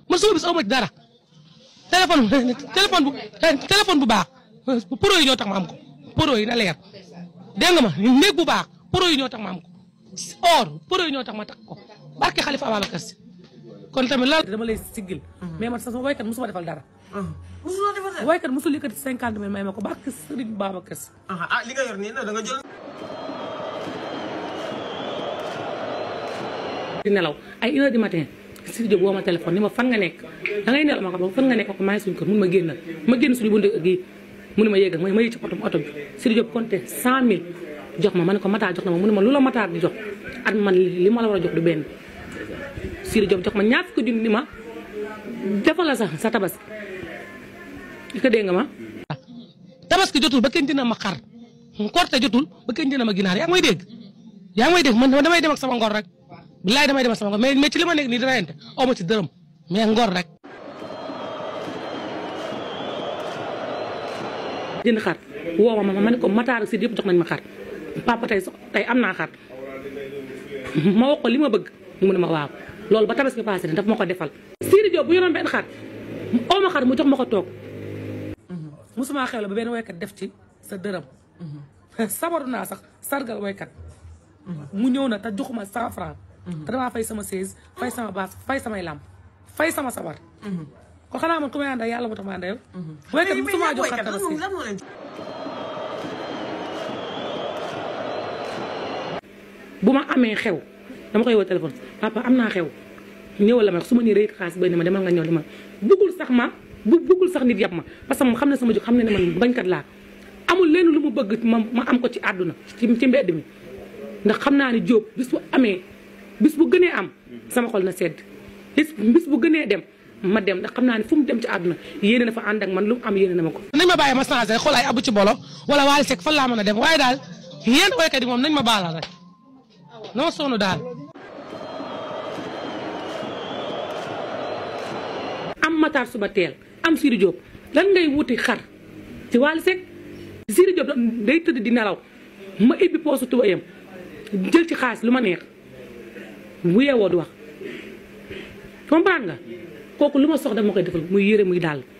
man sama bis aw ma ci dara téléphone téléphone bu téléphone bu baax pro yi ñoo tax ma am ko pro yi na leer dégg nga ma néeg bu baax pro yi ñoo tax ma am ko or pro yi ñoo tax ma takk ko barke Xalifa Ababacar Si kon tamit lan dama lay siggil mais man sax sama waykat musuma defal dara musuloo defar dara. waykat musul yëkkati cinquante mille may ma ko barke Sëriñ Babacar Si ah li nga yor nii nag da nga jël. di nelaw ay une heure du matin Sidi Diop woo ma téléphone ni ma fan nga nekk da ngay nelaw ma ko ba fan nga nekk ko maa ngi suñu kër mun ma génnal ma génn suñu bunt gi mu ne ma yéegal ma ma yéeg ci oto oto bi Sidi Diop compté cent mille jox ma ma ne ko Matar jox na ma mu ne ma lu la Matar di jox at man li ma la war a jox du benn Sidi Diop jox ma ñaar fukki junni ni ma defal la sax sa tabaski li ko dégg nga ma tabaski jotul ba kenn dina ma xar korte jotul ba kenn dina ma ginaar yaa ngi may dégg yaa ngi may dégg man damay dem ak sama ngor rek bilaay damay dem ak sama ngor mais mais ci li ma nekk nii dina yente aw ma ci dërëm mais ngor rek jënd xar woo ma ma ma ne ko Matar si yëpp jox nañ ma xar papa tey so tey am naa xar ma wax ko li ma bëgg mu ne ma waaw loolu ba tabaski passé ne daf ma ko defal Sidi Diop bu yoroon benn xar oo ma xar mu jox ma ko toog musuma xew la ba benn waykat def ci sa dërëm sabaru naa sax sargal waykat mu ñëw na te joxuma cent franc te damaa fay sama seize fay sama baas fay samay lamp fay sama sabar kon xanaa man ku may ànd ak yàlla moo tax ma ànd ak yow waykat musuma jox xar tabaski lan moo leen bu ma amee xew dama koy woo téléphone papa am naa xew ñëwal la ma su ma nii rëyit xaalis bay ne ma demal nga ñëw li ma bëggul sax ma bu bëggul sax nit yàpp ma parce que moom xam ne sama jóg xam ne ne man bañkat laa amul leen lu mu bëgg ma ma am ko ci àdduna ci ci mbedd mi ndax xam naa ne Jóob bis bu amee bis bu gënee am sama xol na sedd bis bis bu gënee dem ma dem ndax xam naa ne fu mu dem ci àdduna yéene na fa ànd ak man lu mu am yéene na ma ko nañ ma bàyyi ma changé xool ay abu ci bolo wala Wally Seck fan laa mën a dem waaye daal yéen waykat yi moom nañ ma baalal rek non sonn daal am Matar suba teel am Sidi Diop lan ngay wuti xar ci Wally Seck Sidi Diop day tëdd di nelaw ma ibbi poosu tubayam jël ci xaalis lu ma neex bu yeewoo du wax comprendre nga kooku lu ma soxla dama koy defal muy yére muy daal